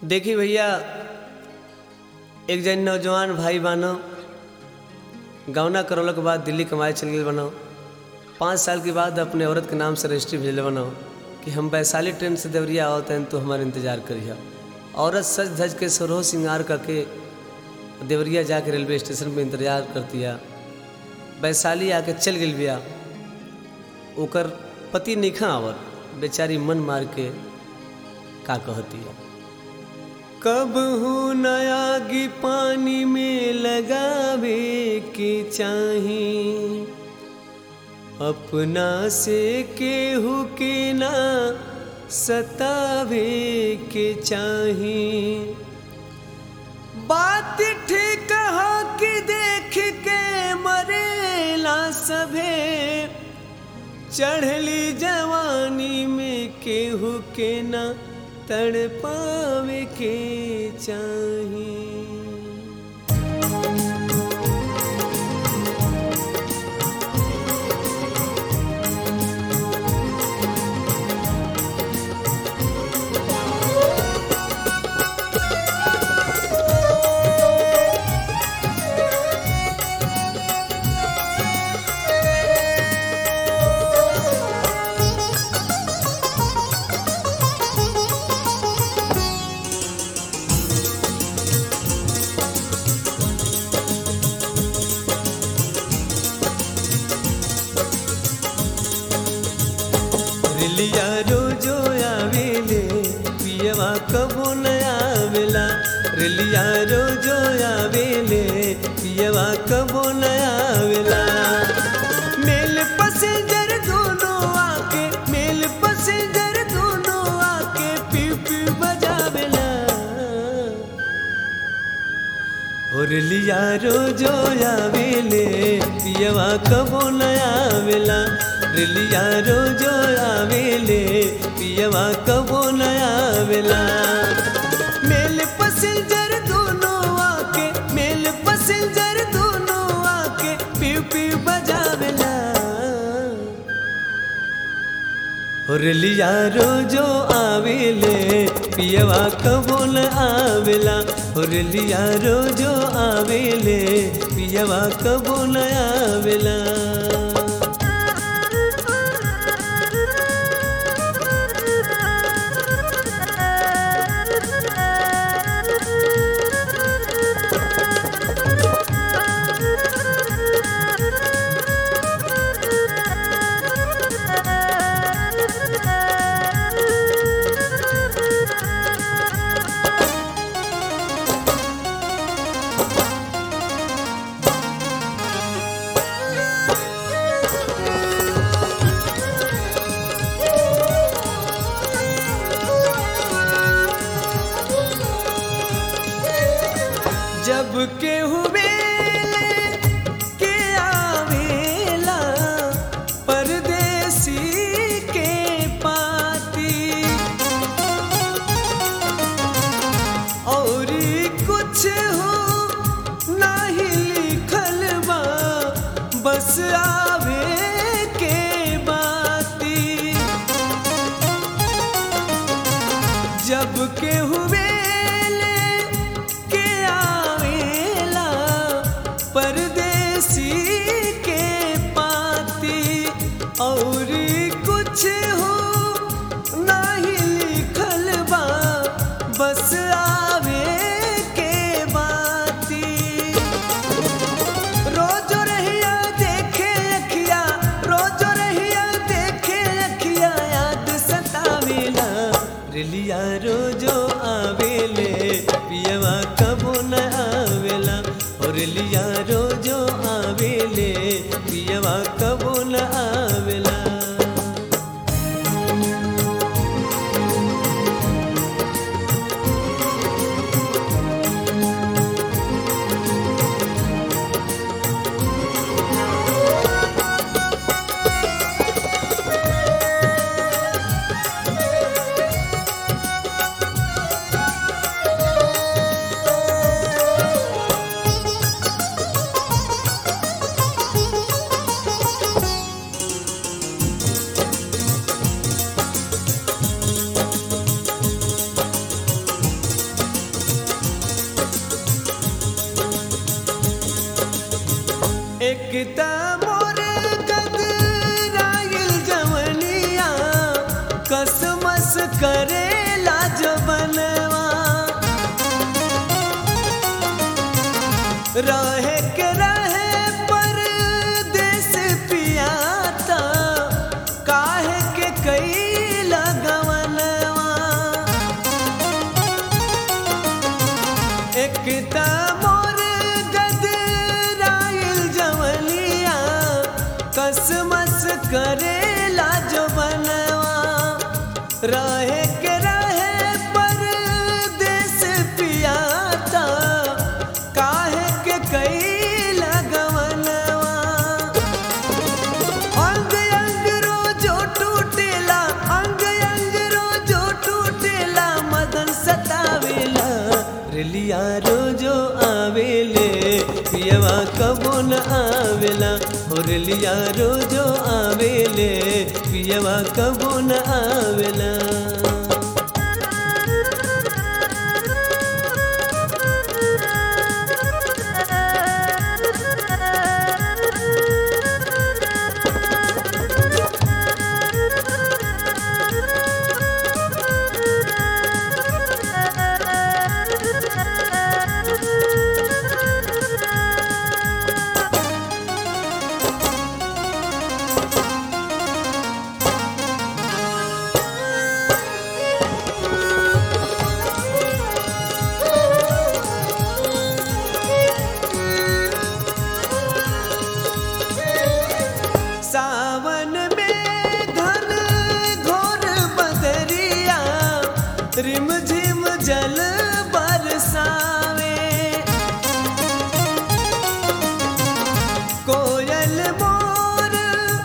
देखी भैया एक जन नौजवान भाई बानो गौना करौला के बाद दिल्ली कमाए चल गए बनो पाँच साल के बाद अपने औरत के नाम से रजिस्ट्री भेजले बनो कि हम वैशाली ट्रेन से देवरिया आओ तैन तो हमारे इंतजार करिए औरत सज धज के सरोह श्रृंगार करके देवरिया जाके रेलवे स्टेशन पे इंतजार करतिया वैशाली आके चल गई बिया ओकर पति निखा आवर बेचारी मन मार के का कहतिया कब हो नयागी पानी में लगावे के चाही अपना से केहू के ना सतावे के चाही बात ठीक हो कि देख के मरेला सभे चढ़ली जवानी में केहू के ना तड़पावे के चाही रिलिया रोजो आवेले पियवा कबो न आवेला रिलिया रोजो आवेले पियवा कबो न आवेला मेल पैसेंजर दोनों आके मेल पैसेंजर दोनों आके पी पी बजावेला होरलिया रोजो आवेले पियवा कबो न आवेला रिलिया रोजो आवेले पियवा कबो न आवेला मेल पैसेंजर दोनों आके मेल पैसेंजर दोनों आके पी पी बजावेला होरलिया रोजो आवेले पियवा कबो न आवेला होरलिया रोजो आवेले पियवा कबो न आवेला जब के हुए के आवेला परदेसी के पाती और कुछ हो नाही लिखल बा बस आवे के बाती जब के हुए के आवेला परदेसी के पाती और कुछ हो नाही लिखल बा बस आवे के बाती रोज रहिया देखे एक त मोर गदराइल जवनिया कसमस करेला जवनवा रहे के रहे परदेस पियाता काहे के कई लगवनवा एक त मोर गदराइल जवनिया कसमस करेला जो बनवा रहे के रहे परदेस पियाता काहे के कई लगवनवा अंग अंग रोजो टूटेला अंग अंग रोजो टूटेला मदन सतावेला रेलिया रोजो आवेले पियवा कबो न आवेला हो रेलिया रोजो आवेले पियवा कबो न आवेला सावन में घन घोर बदरिया रिम झिम जल बरसावे कोयल मोर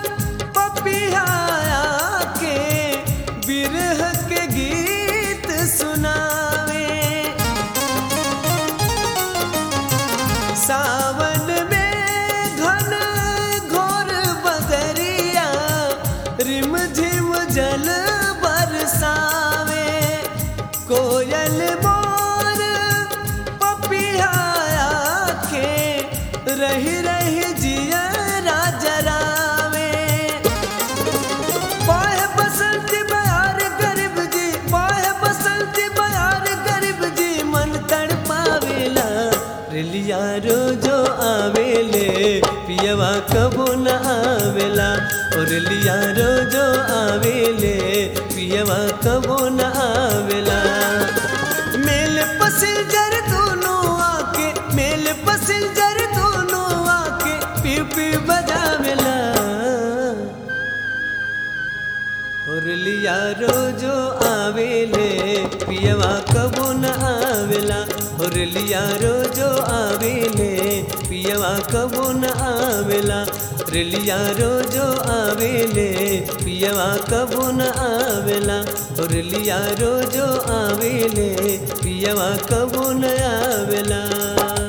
पपिया के बिरह के गीत सुनावे सावन में घन घोर बदरिया रिम झिम जल बरसावे कोयल मोर पपिया के रही रही जिया राजरावे पाए बसंत बयार गरीब जी पाए बसंत बयार गरीब जी मन तड़पावेला रेलिया रोजो आवेले पियवा कबो न आवेला ओ रेलिया रोजो आवेले पियवा कबो न आवेला मेल पसिंजर दोनों आके मेल पसिंजर दोनों आके पी पी बजावेला हुरलिया रोजो आवेले पियवा कबो न आवेला हुरलिया रोजो आवेले पियवा कबो न आवेला रेलिया रोजो आवेले पियवा कबो न आवेला हुरलिया रोजो आवेले पियवा कबो न आवेला